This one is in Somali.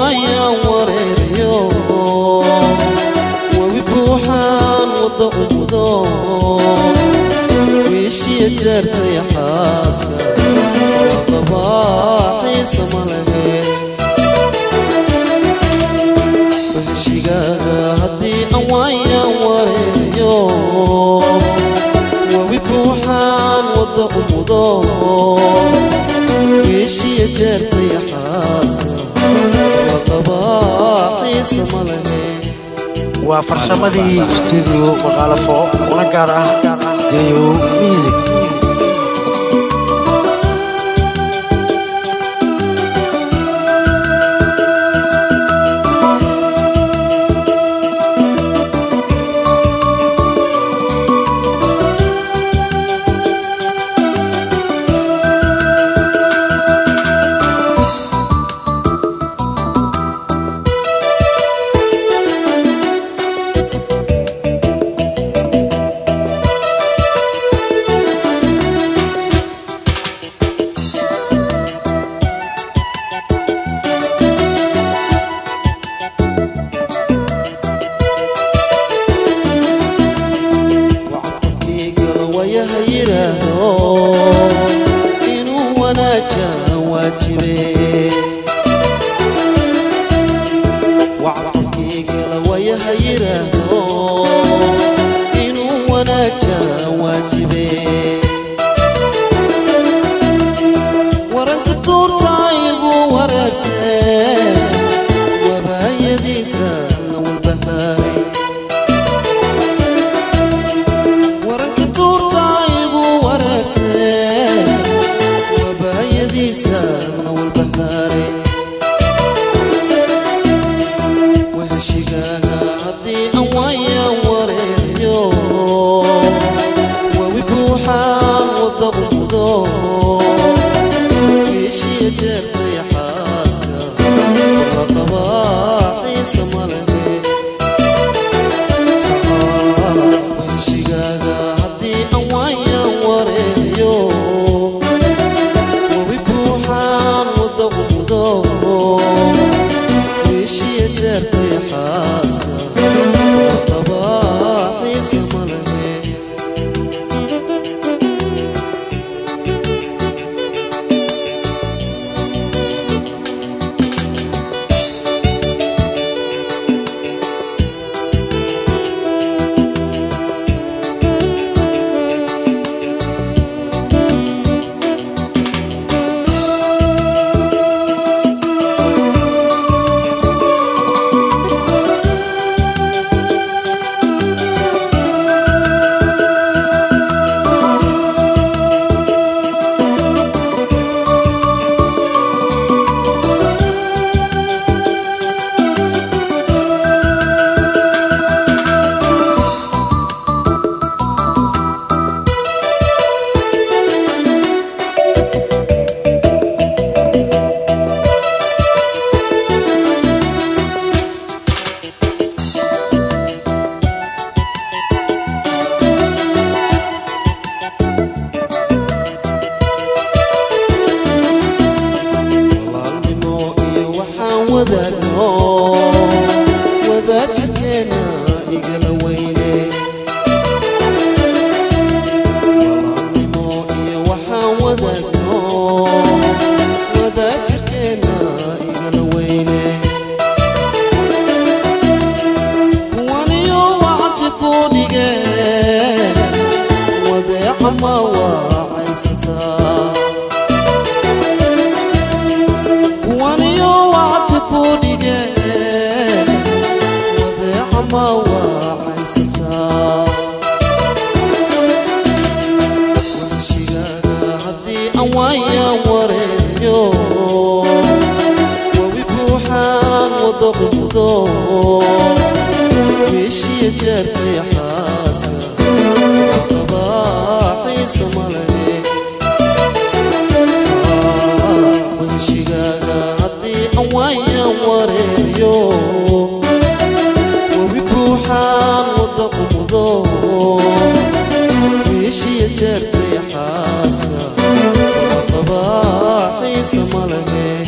awayaan wareerayo webi buuxaan wadda umudo wiishiya jeertay xaaska laqabaa xiisa ma lehe heshigaaga haddii awayaan wareerayo webi buuxaan wadda umudo wiishiya jeertay xaaska laqabaa xiisa ma lehe waa farsamadii stuudio maqaalafo una gaar ah deyo music wacdkafkiigala wayaha yidhaahdo inuu wanaajaa waajibe wacdkafkiigala wayaha yidhaahdo inuu wanaajaa waajibe waranka tuurta igu wareertee wabaayadiisa la walbahaaray waranka tuurta igu wareertee wabaayadiisa la walbahaaray waheshigaaga haddii awayaan wareerayo wawi buuxaan wadda umudo wiishiya jeertay xaaska laqabaa xiisa ma lehe waheshigaaga haddii awayaan wareerayo wabi buuxaan wadda umudo wiishiya jeertay xaaska laqabaa xiisa ma lehe walaalnimo iyo waxaan wadaagno wadaajirkeena igala weyne walaalnimo iyo waxaan wadaagno wadaajirkeena igala weyne kuwaniyo wacdi ku dhige wadeeca ma waacaysataa kuwaniyo wacdi ku dhige wadeeca ma waacaysataa waheshigaaga haddii awayaan wareerayo wabi buuxaan wadda umudo wiishiya jeertay xaaska laqabaa xiisa ma lehe waheshigaaga haddii awayaan wareerayo wabi buuxaan wadda umudo wiishiya jeertay xaaska laqabaa xiisa ma lehe